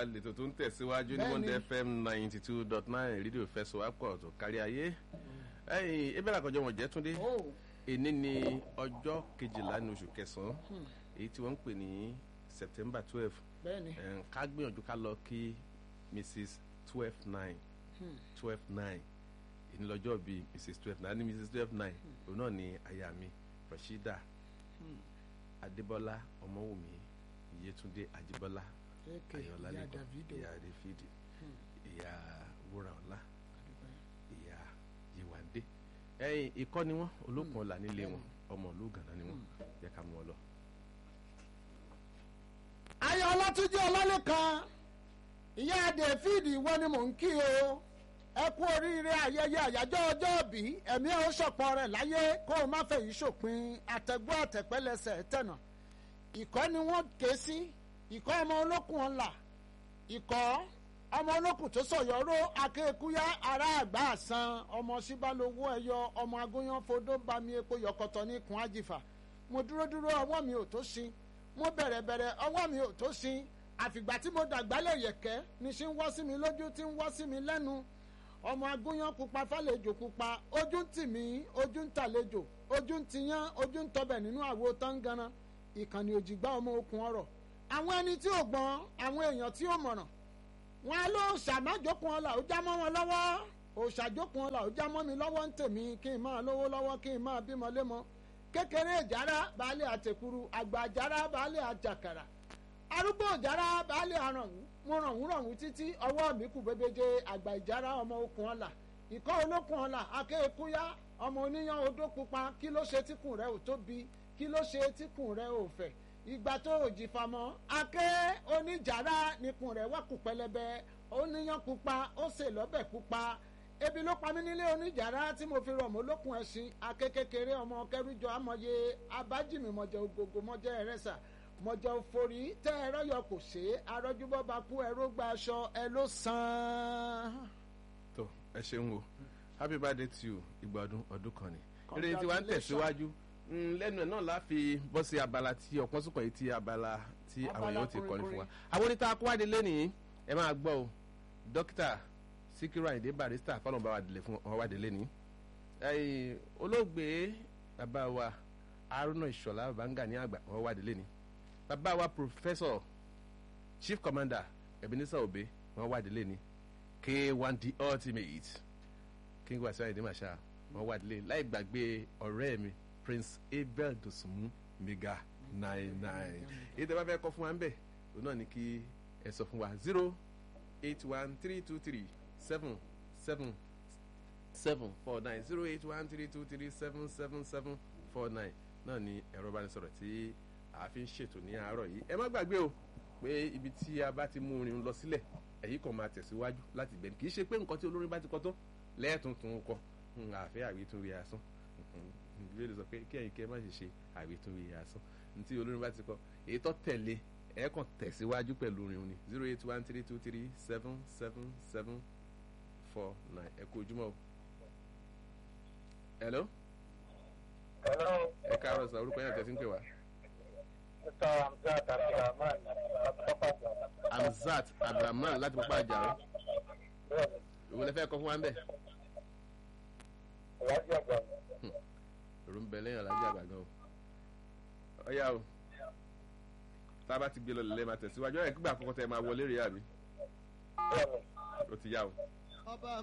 lètò tó ń tẹ̀síwájú ní Monday FM ninety two dot nine rédíò fẹsọ̀wápọ̀ tó kárí ayé ẹ̀yìn ebéèrè àkànjọ wọn jẹ́ túndé èní ni ọjọ́ kejìlá ní oṣù kẹsàn-án èyí tí wọ́n ń pè ní September twelve ká gbìyànjú ká lọ kí Mrs twelve nine twelve nine èní lọ́jọ́ bíi Mrs twelve nine ní Mrs twelve nine òun náà ni aya mi Rashida Adébọ́lá Ọmọwùmí Yétúndé Àjíbọ́lá Ayọ̀lá lẹ́kọ̀ọ́ ìyá Dáfídì ìyá Wúràọlá ìyá Yewande ẹ̀yìn ikọ́ ni wọ́n olókùn ọ̀la nílé wọn ọmọ ìlú Gànà ni wọ́n yẹ ká mú ọ lọ. ayọ̀ ọlátúnjí ọlálẹ́kan ìyá Dáfídì ìwọ ni mò ń kí o ẹ kú oríire ayẹyẹ àyájọ́ ọjọ́ òbí ẹ̀mí ẹ̀ ó ṣọ̀pọ̀ rẹ̀ láyé kó o má fẹ́ yìí ṣòpin àtẹ̀gbọ́ àtẹ̀pẹ́lẹsẹ̀ tẹ̀nà ìkọ́ ni wọ́n ké sí ìkọ́ ọmọ olókùn ọ̀la ìkọ́ ọmọ olókùn tó sọ̀yọ́rọ́ akéèkúyá ará àgbà àsan ọmọ síbálowó ẹ̀yọ ọmọ agúnyán fodó bami epo yọkọtọ ní kun àjìfà mo dúró dúró ọwọ́ mi ò tó sin mo bẹ̀rẹ̀ bẹ̀rẹ̀ ọwọ́ mi ò tó sin àfìgbà tí mo dàgbálẹ̀ yẹ̀kẹ́ ní sí ń wọ́ sí mi lójú tí ń wọ́ sí mi lẹ́nu ọmọ agúnyán pupa fàlejò pupa ojú ń tì mí ojú ń tàlejò ojú ń tiyán ojú ń tọbẹ̀ nínú àwo tángana ìkànnì òjìgbá ọmọ okùn ọ̀rọ̀ àwọn ẹni tí ò gbọ́n àwọn èèyàn tí ò mọ̀ràn wọn á lọ ṣàmájókun ọlà ó já mọ́ wọn lọ́wọ́ òṣàjókun ọlà ó já mọ́ mi lọ́wọ́ ń tèmi kí n máa lówó lọ́wọ́ kí n máa bímọ lémọ kékeré ìjára baálé àtẹkùrú àgbà ìjára baálé àjàkàrà arúgbó ìjára baálé àrànwú mo rànwú rànwú títí ọwọ́ mi kù bébéje àgbà ìjára ọmọ okùn ọlà ìkọ́ olókùn ọlà akéèkúyá ọmọ oníyan odó pupa kí ló ṣe tíkùn rẹ ò tóbi kí ló ṣe tíkùn rẹ ò fẹ̀ ìgbà tó ò jì famọ́ aké oníjàrá nikùn rẹ̀ wá kù pẹlẹbẹ oníyan pupa ó sè lọ́bẹ̀ pupa ebi ló pa mí nílé oníjàrá tí mo fi rọ̀ mọ́ lókun ẹ̀sìn aké kékeré ọmọ kẹrìjọ amọ̀ye abájìmí mọ̀jẹ̀ ògògò mọ̀jẹ̀ ẹ̀rẹ́sà mọ̀jẹ̀ òfòrí tẹ́ ẹ̀rọ yọ kò ṣe é arọ́júbọ́ bá kú ẹ̀rọ gba aṣọ ẹ ló sàn. tó ẹ ṣeun o happy birthday to you ìgbàdùn ọdún kan ni eré tí wàá ń tẹ̀síwájú lẹ́nu ẹ̀ náà la fi bọ́ sí abala tí ọ̀pọ̀ sùpọ̀ yìí ti abala tí àwọn èèyàn ti kọ́ni fún wa. àwọn oníta akọ́wádìí lẹ́nìí ẹ máa gbọ́ o dókítà Síkírù Àyìndé Barrister kọ́nà bá wa délé fún wọn wádìí lẹ́nìí. olóògbé bàbá wa Haruna Ìṣọ̀lá Babangida ní àgbà wọn wádìí lẹ́nìí. bàbá wa Professor Chief Commander Ebenezer Obey wọn wádìí lẹ́nìí. K1 the ultimate King Wasiu Ayinde Marshal wọn wádìí lẹ́nìí láì gbàgbé ọ̀rẹ́ mi prince abel dosunmu mega nine nine èyí tẹ́ bá fẹ́ kọ́ fún wa ń bẹ̀ òun náà ni kí ẹ sọ fún wa zero eight one three two three seven seven seven four nine zero eight one three two three seven seven seven four nine náà ni ẹ̀rọ ìbánisọ̀rọ̀ tí a fi ń ṣètò ní àárọ̀ yìí ẹ má gbàgbé o pé ibi tí a bá ti mú orin lọ sílẹ̀ èyí kan máa tẹ̀síwájú láti gbẹ̀ni kì í ṣe pé nǹkan tí olórin bá ti kọ tó lẹ́ẹ̀tuntun kọ àfẹ́ àwítúnwí asán ìwé lè sọ pé kí ẹ̀yin kí ẹ má ṣe ṣe àwítúnwí asán ntí olórin bá ti kọ èyí tó tẹ̀lé ẹ kàn tẹ̀síwájú pẹ̀lú orin òní zero eight one three two three seven seven seven four nine ẹ kú ojúmọ́ o. hello. hello. ẹ káàárọ̀ sọ orúkọ yẹn tẹ̀sí ń pè wá. mr hamzat abdulrahman pápájà. hamzat abdulrahman láti pápá àjà rẹ. ìwé lẹ́fẹ̀ẹ́ kọ́ fún wa ń bẹ̀. ìwádìí àgbà. òru ń bẹ lẹ́yìn alájà àgbà gan o. ọ̀ya o tá a bá ti gbé lọ lẹ́ẹ̀ máa tẹ̀síwájú ẹ̀ kígbà àkọ́kọ́ tẹ máa wọlé rèé àbí. bẹ́ẹ̀ni. ó ti yá o. ọba